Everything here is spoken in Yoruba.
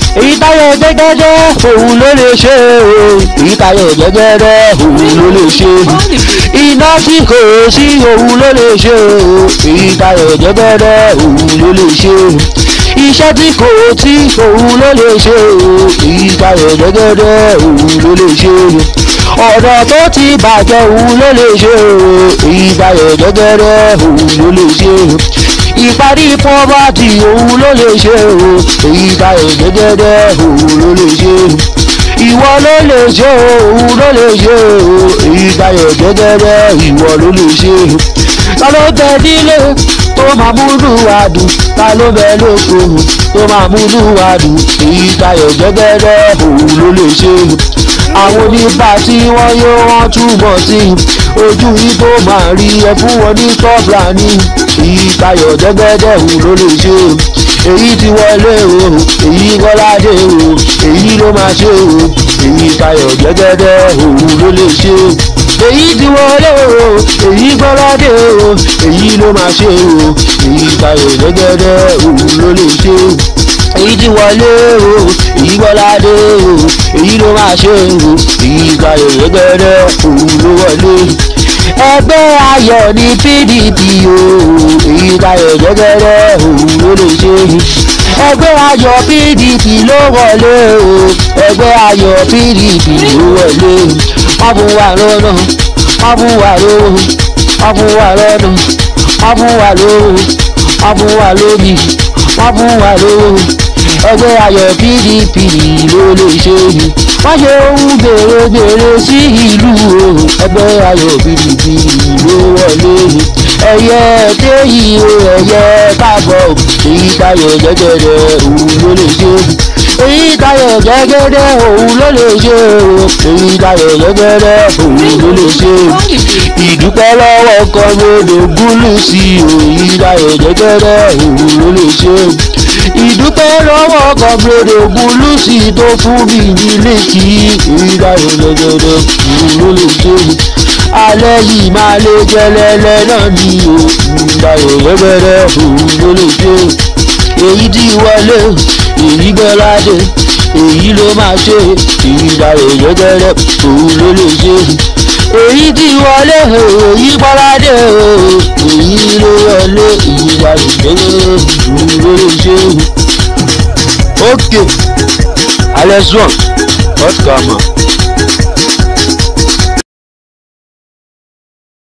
èyí táyọ̀ jẹ́gẹ́dẹ́ òun ló lè ṣe o èyí táyọ̀ jẹ́gẹ́dẹ́ òun ló lè ṣe iná tí kò sí òun ló lè ṣe o èyí táyọ̀ jẹ́gẹ́dẹ́ òun ló lè ṣe iṣẹ́ tí kò tí òun ló lè ṣe o èyí táyọ̀ jẹ́gẹ́dẹ́ òun ló lè ṣe ọ̀dọ̀ tó ti bàjẹ́ òun ló lè ṣe o èyí táyọ̀ jẹ́gẹ́dẹ́ òun ló lè ṣe ìparí pọ́bátì òun ló lè ṣe o èyí táyọ̀ jẹ́gẹ́dẹ́ òun ló lè ṣe ìwọ ló lè ṣe o òun ló lè ṣe o èyí táyọ̀ jẹ́gẹ́dẹ́ ìwọ ló lè ṣe ta ló bẹ nílé tó máa múlù wá dùn ta ló bẹ lóko tó máa múlù wá dùn èyí táyọ̀ jẹ́gẹ́dẹ́ òun ló lè ṣe àwọn oníbà tí wọ́n yóò wọ́n túbọ̀ sí ojú yìí tó máa rí ẹ fún wọn ní tọ́pìlà ní ìtayọ̀ jẹ́gẹ́dẹ́ òun ló lè ṣe èyí ti wọlé o èyí kọ́ládé o èyí ló máa ṣe o èyí tayọ̀ jẹ́gẹ́dẹ́ òun ló lè ṣe èyí ti wọlé o èyí kọ́ládé o èyí ló máa ṣe o èyí tayọ̀ jẹ́gẹ́dẹ́ òun ló lè ṣe èyí ti wọlé o èyí gbọ́ládé o èyí ló máa ṣe o èyí tayọ̀ jẹ́gẹ́dẹ́ òun ló wọlé ẹgbẹ́ ayọ̀ ní pdp o èyí tayọ̀ jẹ́gẹ́dẹ́ òun ló lè ṣe ẹgbẹ́ ayọ̀ pdp ló wọlé o ẹgbẹ́ ayọ̀ pdp ló wọlé wọ́n fún wa lọ́nà wọ́n fún wa lówó wọ́n fún wa lọ́nà wọ́n fún wa lówó wọ́n fún wa lómi wọ́n fún wa lówó ẹgbẹ́ ayọ̀ pdp ló lè ṣe wọ́n ṣe ohun gbèrègbèrè sí ìlú o ẹgbẹ́ ayọ̀ pdp ló wọlé ẹyẹ kéyì o ẹyẹ káàbọ̀ èyí tayọ̀ jẹ́gẹ́dẹ́ òun ló lè ṣe èyí tayọ̀ jẹ́gẹ́dẹ́ òun ló lè ṣe o èyí tayọ̀ jẹ́gẹ́dẹ́ òun ló lè ṣe ìdúpẹ́ lọ́wọ́ kan lóde gúlù sí o èyí tayọ̀ jẹ́gẹ́dẹ́ òun ló lè ṣe ìdúpẹ́ lọ́wọ́ kan lóde gúlù sí tó fún mi nílé kí èyí tayọ̀ jẹ́gẹ́dẹ́ òun ló lè ṣe alẹ́ yìí máa lé jẹlẹlẹ náà ní o ìgbàyọ̀ rẹ́gbẹ̀rẹ́ òun ló lè ṣe èyí tí wọlé èyí gbọ́ládé èyí ló máa ṣe ìgbàyọ̀ rẹ́gbẹ̀rẹ́ òun ló lè ṣe èyí tí wọlé èyí gbọ́ládé èyí ló wọlé ìgbàyọ̀ rẹ́gbẹ̀rẹ́ òun ló lè ṣe. ok alẹ́ sùn ọ̀tún kà mọ́.